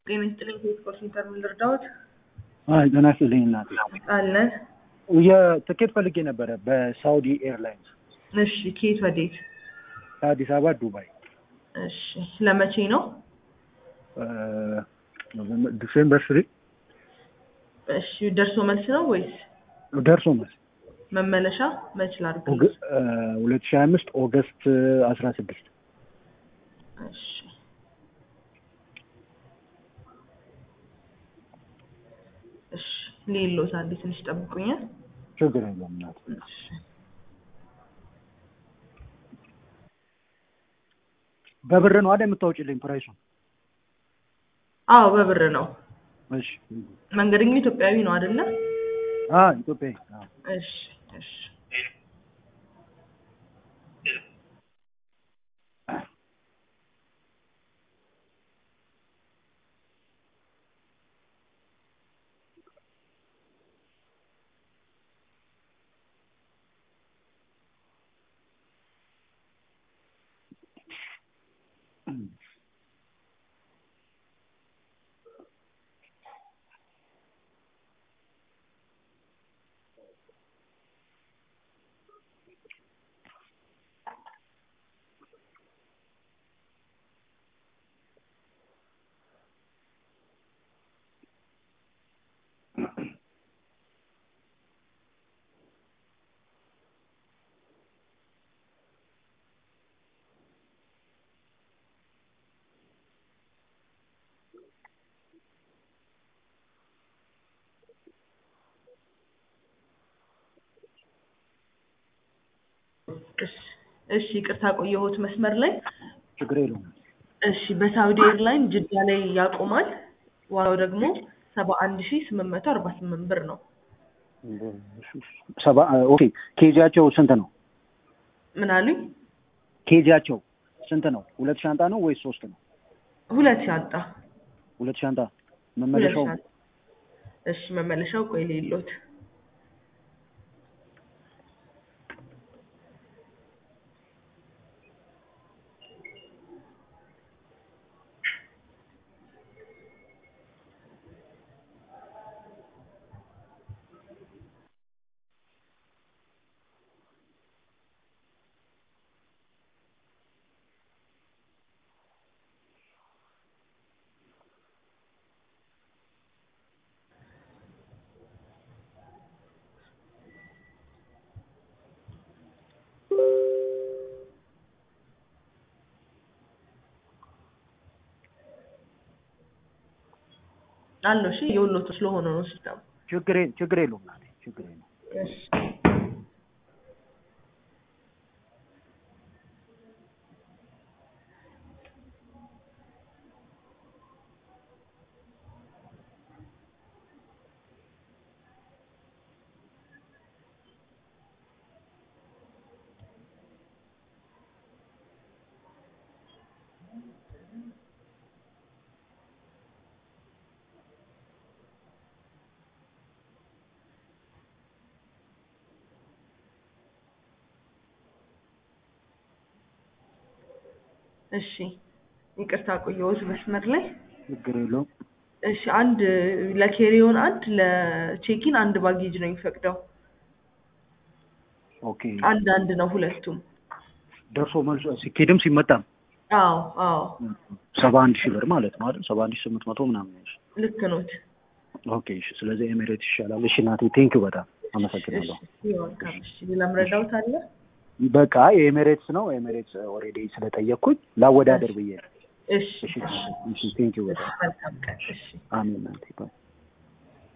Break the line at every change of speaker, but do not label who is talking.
ጤና ይስጥልኝ። ከስፖርት ሴንተር ምን ልርዳዎት?
አይ ጤና ይስጥልኝ እናቴ።
አለን።
የትኬት ፈልጌ ነበረ በሳውዲ ኤርላይንስ
እሺ፣ ከየት ወዴት?
ከአዲስ አበባ ዱባይ
እሺ፣ ለመቼ ነው?
ዲሴምበር ስሪ
እሺ፣ ደርሶ መልስ ነው ወይስ
ደርሶ መልስ
መመለሻ? መች ላድርግ?
ሁለት ሺህ አምስት ኦገስት አስራ ስድስት
እሺ እሺ፣ ሌሎት አንዴ ትንሽ ጠብቁኛል።
ችግር የለም እናቴ።
እሺ
በብር ነው አይደል የምታወጪልኝ ፕራይሱን?
አዎ በብር ነው።
እሺ
መንገደኛው ኢትዮጵያዊ ነው አይደለ?
አ ኢትዮጵያ አዎ።
እሺ እሺ እሺ ይቅርታ ቆየሁት መስመር ላይ።
ችግር የለውም።
እሺ በሳውዲ ኤርላይን ጅዳ ላይ ያቆማል። ዋጋው ደግሞ ሰባ አንድ ሺ ስምንት መቶ አርባ ስምንት ብር ነው።
ሰባ ኦኬ። ኬጂያቸው ስንት ነው?
ምን አሉኝ?
ኬጂያቸው ስንት ነው? ሁለት ሻንጣ ነው ወይስ ሶስት ነው?
ሁለት ሻንጣ
ሁለት ሻንጣ።
ሁለት
መመለሻው
ሻንጣ። እሺ መመለሻው ቆይ ሌሎት አለው። እሺ የወሎቱ ስለሆነ ነው ሲስተሙ።
ችግር የለ- ችግር የለውም እናቴ ችግር የለውም።
እሺ እሺ ይቅርታ ቆየሁት መስመር ላይ።
ችግር የለውም።
እሺ አንድ ለኬሪዮን አንድ ለቼኪን አንድ ባጌጅ ነው የሚፈቅደው።
ኦኬ
አንድ አንድ ነው ሁለቱም።
ደርሶ መልሶ ሲኬድም ሲመጣም
አዎ አዎ
ሰባ አንድ ሺህ ብር ማለት ነው አይደል? ሰባ አንድ ሺህ ስምንት መቶ ምናምን ነው።
ልክ ኖት።
ኦኬ እሺ። ስለዚህ ኤሚሬት ይሻላል። እሺ እናቴ ቴንኪው በጣም
እሺ
አመሰግናለሁ።
ይወልካም። እሺ ሌላ ምረዳውት አለ?
በቃ የኤሚሬትስ ነው ኤሚሬትስ ኦልሬዲ ስለጠየቅኩኝ ላወዳደር ብዬ ነው።
እሺ
እሺ
እሺ
እሺ ቴንኪው በጣም
መልካም ቀን። እሺ
አሜን እናቴ ባይ